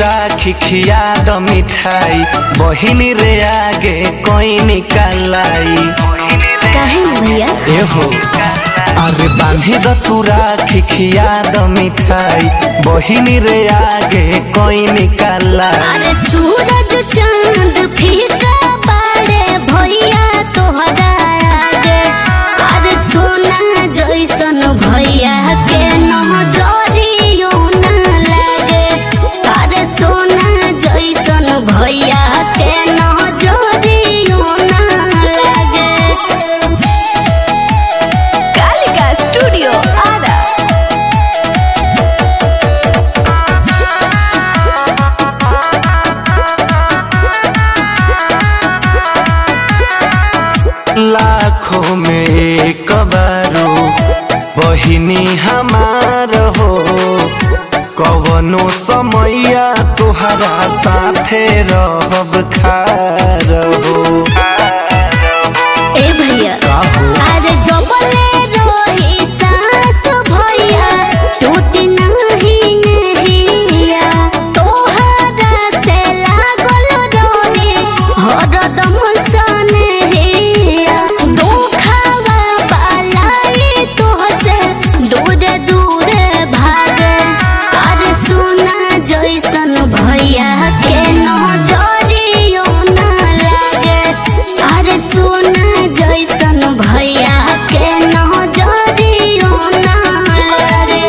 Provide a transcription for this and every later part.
राखी खिया द मिठाई बहिनी रे आगे कोई निकालाई काहे न भैया एहो अरे बांधी द तू राखी खिया द मिठाई बहिनी रे आगे कोई निकालाई अरे सूरज चांद फीका बाड़े भैया तोहरा आगे अरे सोना जैसन भैया के नजरियो ना लागे अरे सोना जैसन भैया के नजरियो ना लागे कालिका स्टूडियो आरा लाखों में एक बारो बहिनी हमार हो कवनो समैया तोहरा साथे रहब खार हो ए भैया अरे जबले रोही सास भैया टूट नहीं नहिया तोहरा से लागल रोही हरदम सनहिया दुखवा पालाई तोहसे दूर दूर भागे अरे सुना जैसन भैया के नजरियो ना लागे अरे सोना जैसन भैया के नजरियो ना लागे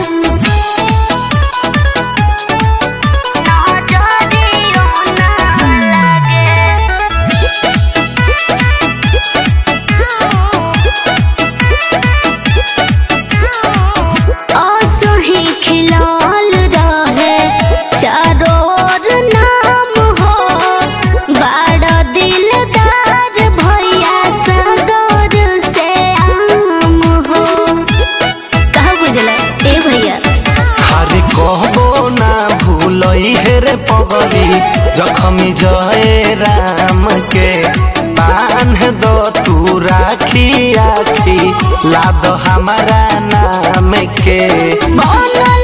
नजरियो ना लागे असही खिलाल रहे चारों ओर नाम हो बड़ा दिलदार भैया सगोर से आम हो कहा बुझला ए भैया अरे कहबो ना भूलई हे रे पगली जखमी जय राम के बांध दो तू राखी आखी लाद हमारा नाम के बनल